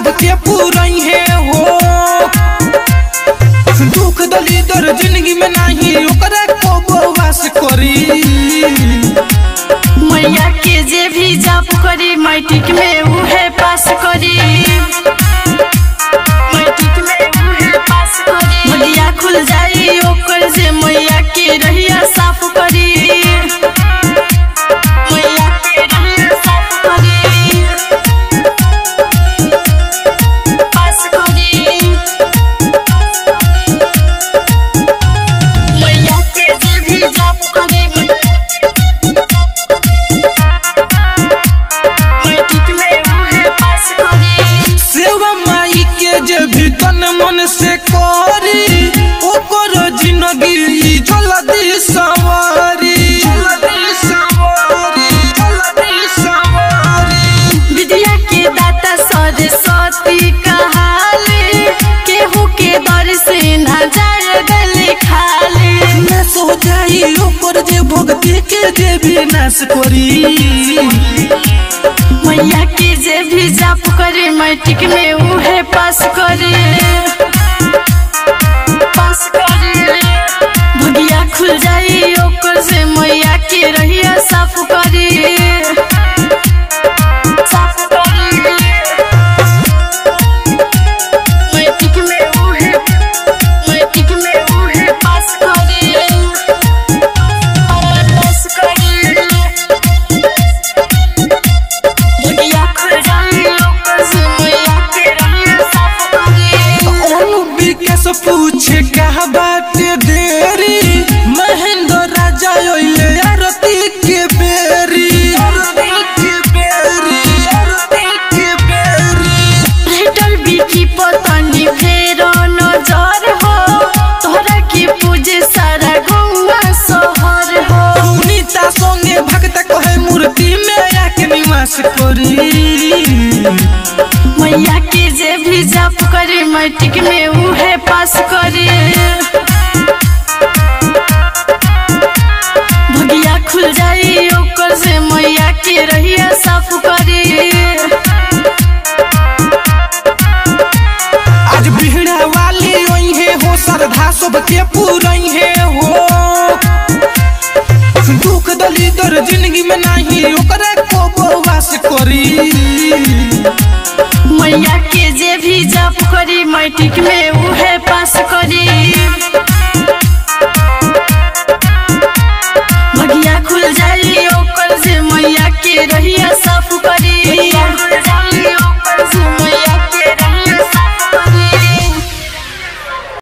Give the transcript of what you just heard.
सबके पूरई है हो दुख दलिदर जिंदगी में नहीं ओकरा को बवास करी मैया के जे भी जाप करी मैट्रिक में उहे पास करी मैट्रिक में उहे पास करी मैया खुल जाई ओकर जे मैया के रहिया साफ करी मैया के रहिया साफ करी पास करी मैया के जे भी जाप करी मैट्रिक में उहे पास करी सेवा माई के जे भी तन मन से करी ओकर जिंदगी जल्दी सवारी जल्दी सवारी जल्दी सवारी विद्या के दाता सरस्वती कहाले केहू के दर से न जाए गले खाले न सो जाई ओकर जे भक्ति के जे भी नाश करी मैया के जे भी जाप करे मैट्रिक में उहे पास करे पास करे भगिया खुल जाई ओकर से मैया के रहिया साफ करे साफ करे मैट्रिक में उहे मैट्रिक में उहे पास करे पास करे दुनिया खुल जाए ओकर से मैया के रहिया साफ करे ओनु विकास पूछे कहा बाटे देरी महेंद्र राजा ओइले आरती के बेरी आरती के बेरी आरती के बेरी भेटल बिकी पतंगी फेर नजर हो तोहरा के पूजे सारा गौवा शहर हो सुनीता संगे भक्त कहे मूर्ति में आके निवास करी मैया के जे भी जाप करे मैट्रिक में उहे पास करे भगिया खुल जाई ओकर से मैया के रहिया साफ करे आज बिहड़ा वाली ओई है हो श्रद्धा सबके पूरई है हो दुख दलिदर जिंदगी में नहीं ओकरा को बवास करी मैया के जे भी जाप करी मैट्रिक में उहे पास कर